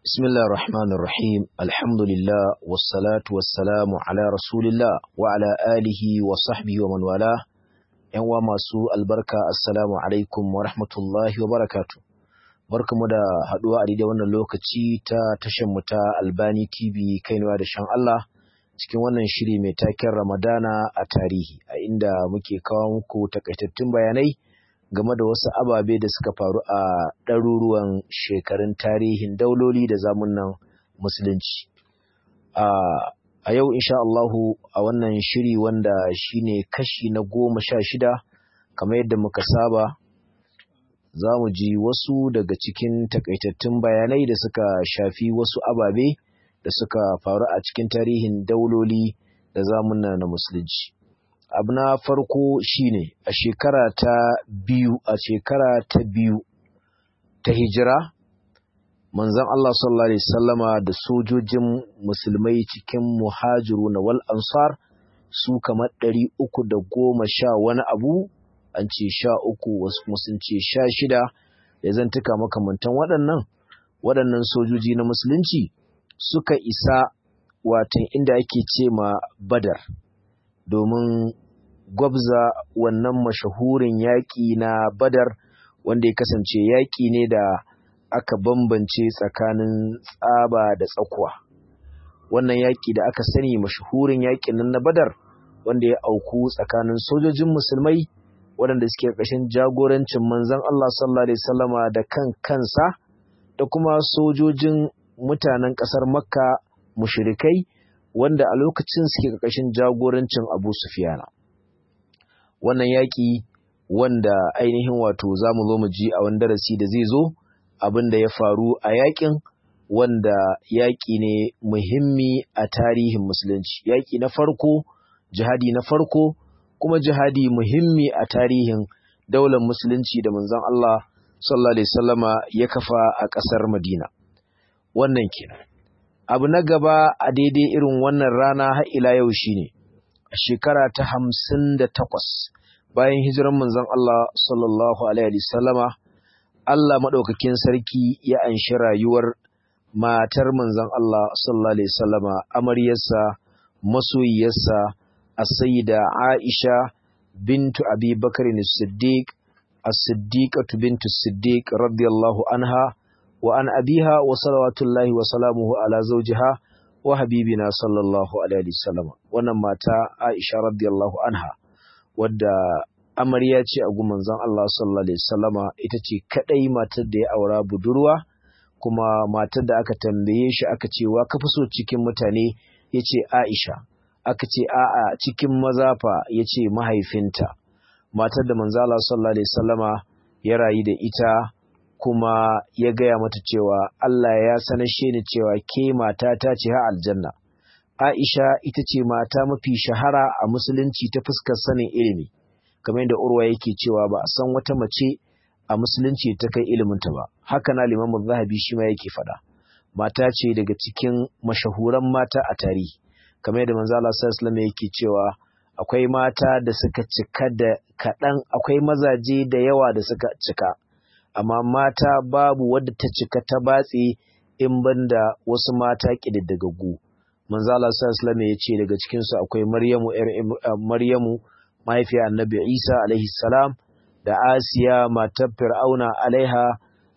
بسم الله الرحمن الرحيم الحمد لله والصلاة والسلام على رسول الله وعلى آله وصحبه ومن والاه ‘yan wa masu albarka assalamu alaikum wa rahmatullahi wa barakatu barkamu da haɗuwa a daidai wannan lokaci ta tashar mu ta albani tv kainuwa da shan Allah cikin wannan shiri mai taken ramadana a tarihi a inda muke kawo muku takaitattun bayanai game da wasu ababe da suka faru a ɗaruruwan shekarun tarihin dauloli da zamunan musulunci. A yau insha Allahu a wannan shiri wanda shine kashi na goma sha shida kamar yadda muka saba za mu ji wasu daga cikin takaitattun bayanai da suka shafi wasu ababe da suka faru a cikin tarihin dauloli da zamuna na musulunci. abu na farko shine a shekara ta biyu a shekara ta biyu ta hijira manzon Allah sallallahu alaihi wasallama da sojojin musulmai cikin muhajiru na wal ansar su kamar ɗari uku da goma sha wani abu an ce sha uku wasu kuma sun ce sha shida da zantuka makamantan waɗannan waɗannan sojoji na musulunci suka isa watan inda ake ce ma badar domin gwabza wannan mashahurin yaƙi na badar wanda ya kasance yaƙi ne da aka bambance tsakanin tsaba da tsakuwa wannan yaƙi da aka sani mashahurin yaƙin nan na badar wanda ya auku tsakanin sojojin musulmai waɗanda suke ƙarshen jagorancin manzon Allah sallallahu alaihi wasallama da kan kansa da kuma sojojin mutanen ƙasar makka mushrikai wanda a lokacin suke ƙarƙashin jagorancin abu sufiyana wannan yaƙi wanda ainihin wato za mu zo mu ji a wani darasi da zai zo abin da ya faru a yaƙin wanda yaƙi ne muhimmi a tarihin musulunci yaƙi na farko jihadi na farko kuma jihadi muhimmi a tarihin daular musulunci da manzon Allah sallallahu alaihi wasallama ya kafa a ƙasar Madina wannan kenan abu na gaba a daidai irin wannan rana har ila yau shine a shekara ta hamsin da takwas bayan hijiran manzon Allah sallallahu Alaihi sallama, Allah maɗaukakin sarki ya anshi rayuwar matar manzon Allah sallallahu Alaihi sallama amaryarsa masoyiyarsa a sayida Aisha bintu Abi Bakar Siddiq as-Siddiqatu bintu Siddiq radiyallahu anha wa an abiha wa salawatullahi wa salamuhu ala zawjiha wa habibina sallallahu alaihi wasallam wannan mata Aisha radiyallahu anha wadda amarya ce a gun manzon Allah sallallahu alaihi wasallama ita ce kadai matar da ya aura budurwa kuma matar da aka tambaye shi aka ce wa ka fi so cikin mutane yace Aisha aka ce a'a cikin maza fa yace mahaifinta matar da manzon Allah sallallahu alaihi wasallama ya rayu da ita kuma ya gaya mata cewa Allah ya sanashe ni cewa ke mata ta ce ha aljanna. Aisha ita ce mata mafi shahara a musulunci ta fuskar sanin ilimi, kamar yadda Urwa yake cewa ba a san wata mace a musulunci ta kai iliminta ba. Haka na limamu zahabi shi ma yake faɗa. Mata ce daga cikin mashahuran mata a tarihi, kamar yadda manzo Allah sallallahu alaihi yake cewa akwai mata da suka cika da kaɗan, akwai mazaje da yawa da suka cika. amma mata babu wadda ta cika ta batse in banda wasu mata ƙididdagaggu. Manzo Allah sallallahu alaihi ya ce daga cikin su akwai Maryamu ƴar Maryamu mahaifiyar Annabi Isa alaihi salam da Asiya matar Fir'auna alaiha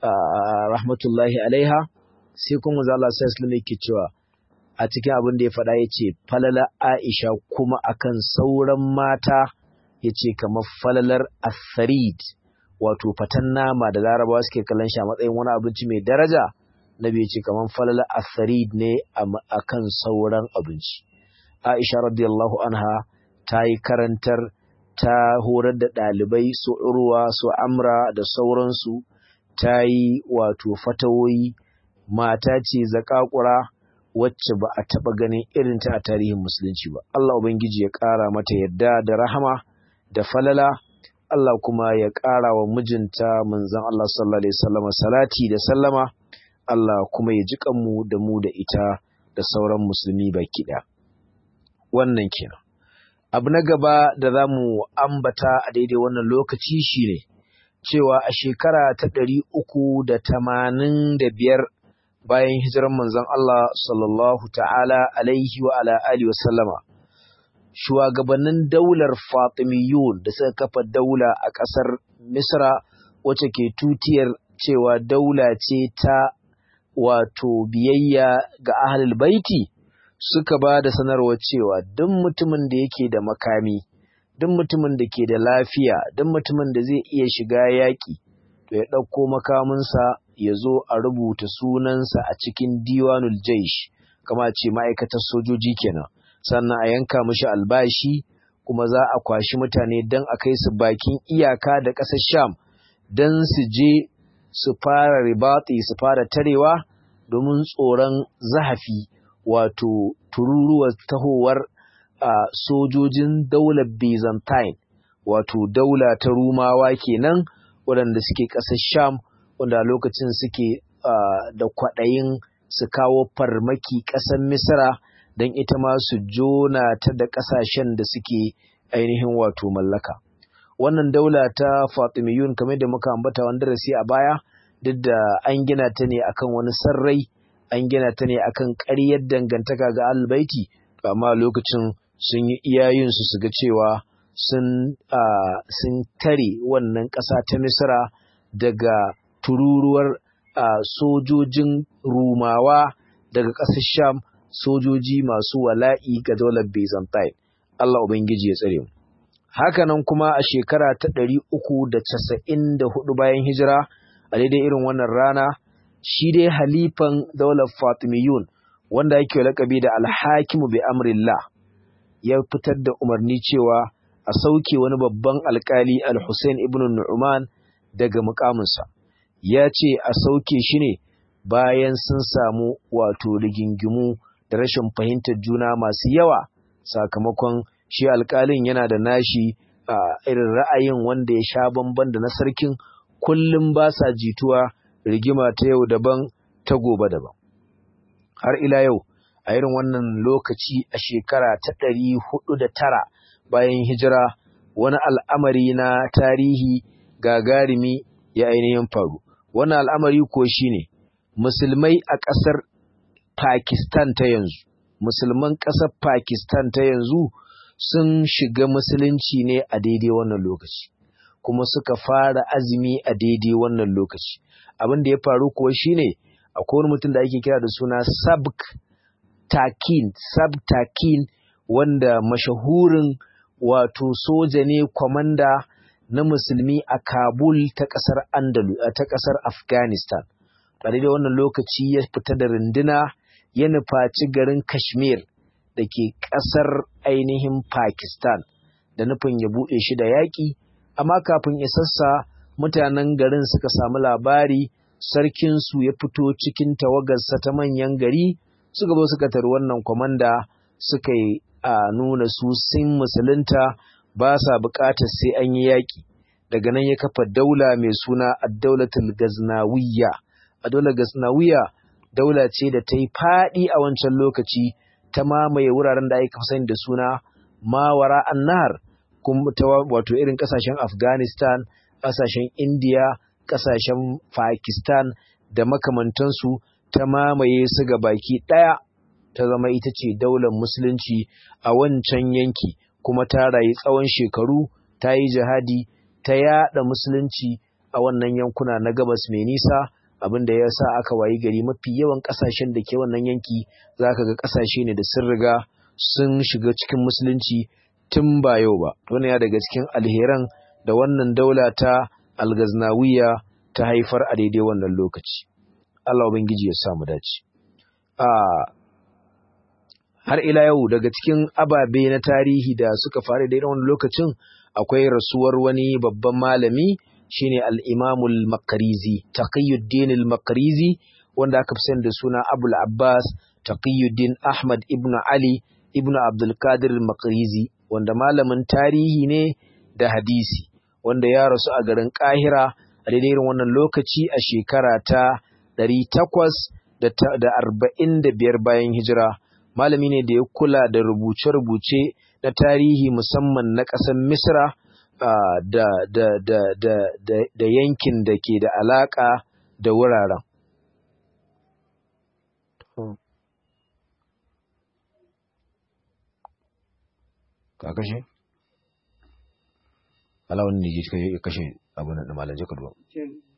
rahmatullahi alaiha sai kuma manzo Allah sallallahu alaihi yake cewa a cikin abin da ya faɗa yace falala Aisha kuma akan sauran mata yace kamar falalar Atharid wato fatan nama da larabawa suke kallon shi a matsayin wani abinci mai daraja nabi ya ce kamar falala asarid ne a kan sauran abinci aisha radiyallahu anha ta yi karantar ta horar da ɗalibai su urwa su amra da sauransu ta yi wato fatawoyi mata ce zakakura wacce ba a taɓa ganin irinta a tarihin musulunci ba Allah ubangiji ya ƙara mata yadda da rahama da falala Allah kuma ya ƙara wa mijinta manzon Allah sallallahu alaihi wasallam salati da sallama Allah kuma ya ji kanmu da mu da ita da sauran musulmi baki ɗaya wannan kenan abu na gaba da za mu ambata a daidai wannan lokaci shine cewa a shekara ta ɗari uku da tamanin da biyar bayan hijiran manzon Allah sallallahu ta'ala alaihi wa ala alihi wasallama shugabannin daular Fatimiyun da suka kafa daula a ƙasar Misra wacce ke tutiyar cewa daula ce ta wato biyayya ga ahlul baiti suka ba da sanarwar cewa duk mutumin da yake da makami duk mutumin da ke da lafiya duk mutumin da zai iya shiga yaƙi to ya ɗauko makaminsa ya zo a rubuta sunansa a cikin diwanul jaish kama ce ma'aikatar sojoji kenan sannan a yanka mishi albashi kuma za a kwashi mutane don a kai su bakin iyaka da ƙasar sham don su je su fara ribati su fara tarewa domin tsoron zahafi wato tururuwar tahowar a sojojin daular byzantine wato daula ta rumawa kenan waɗanda suke ƙasar sham wanda lokacin suke da kwaɗayin su kawo farmaki ƙasar misra don ita ma su jona ta da ƙasashen da suke ainihin wato mallaka wannan daula ta fatimiyun kamar da muka ambata wani darasi a baya duk da an gina ta ne akan wani sarrai an gina ta ne akan ƙaryar dangantaka ga albaiti amma lokacin sun yi iyayensu su ga cewa sun sun tare wannan ƙasa ta misra daga tururuwar sojojin rumawa daga ƙasar sham sojoji masu wala'i ga daular byzantine Allah ubangiji ya tsare mu hakanan kuma a shekara ta ɗari uku da casa'in da hudu bayan hijira a daidai irin wannan rana shi dai halifan daular fatimiyun wanda yake lakabi da alhakimu bi amrillah ya fitar da umarni cewa a sauke wani babban alkali al-Hussein ibn Nu'man daga mukaminsa ya ce a sauke shi ne bayan sun samu wato rigingimu da rashin fahimtar juna masu yawa sakamakon shi alkalin yana da nashi a irin ra'ayin wanda ya sha bamban da na sarkin kullum ba sa jituwa rigima ta yau daban ta gobe daban har ila yau a irin wannan lokaci a shekara ta ɗari hudu da tara bayan hijira wani al'amari na tarihi gagarumi ya ainihin faru wannan al'amari ko shine musulmai a ƙasar Pakistan ta yanzu musulman ƙasar Pakistan ta yanzu sun shiga musulunci ne a daidai wannan lokaci kuma suka fara azumi a daidai wannan lokaci abin da ya faru kuwa shine akwai wani mutum da ake kira da suna sabk takin sabtakin wanda mashahurin wato soja ne kwamanda na musulmi a kabul ta ƙasar andalu ta ƙasar afghanistan a daidai wannan lokaci ya fita da runduna ya nufaci garin kashmir da ke ƙasar ainihin Pakistan da nufin ya buɗe shi da yaƙi, amma kafin isassa mutanen garin suka samu labari sarkinsu ya fito cikin tawagarsa ta manyan gari suka zo suka tari wannan kwamanda suka yi a nuna su sun musulunta ba sa buƙatar sai an yi yaƙi daga nan ya kafa daula mai suna addaulatul gaznawiyya a daular gaznawiyya daula ce da ta yi faɗi a wancan lokaci ta mamaye wuraren da aka sani da suna mawara annahar kuma ta wato irin kasashen Afghanistan, kasashen India, kasashen Pakistan da makamantansu ta mamaye su ga baki ɗaya ta zama ita ce daular musulunci a wancan yanki kuma ta rayu tsawon shekaru ta yi jihadi ta yada musulunci a wannan yankuna na gabas mai nisa abin da ya sa aka wayi gari mafi yawan kasashen da ke wannan yanki za ka ga kasashe ne da sun riga sun shiga cikin musulunci tun ba yau ba wannan ya daga cikin alheran da wannan daula ta algaznawiya ta haifar a daidai wannan lokaci Allah ubangiji ya sa mu dace a har ila yau daga cikin ababe na tarihi da suka faru daidai wannan lokacin akwai rasuwar wani babban malami shine al-Imamul Makarizi Taqiyuddin al-Makarizi wanda aka fi sani da suna Abul Abbas Taqiyuddin Ahmad ibn Ali ibn Abdul Qadir al-Makarizi wanda malamin tarihi ne da hadisi wanda ya rasu a garin Kahira a daidai irin wannan lokaci a shekara ta 845 bayan hijira malami ne da ya kula da rubuce-rubuce na tarihi musamman na ƙasar Misra Uh, da, da, da, da, da, da yankin da ke da alaƙa da wuraren. ka kashe alawun ne ya kashe abin da malam jaka duwa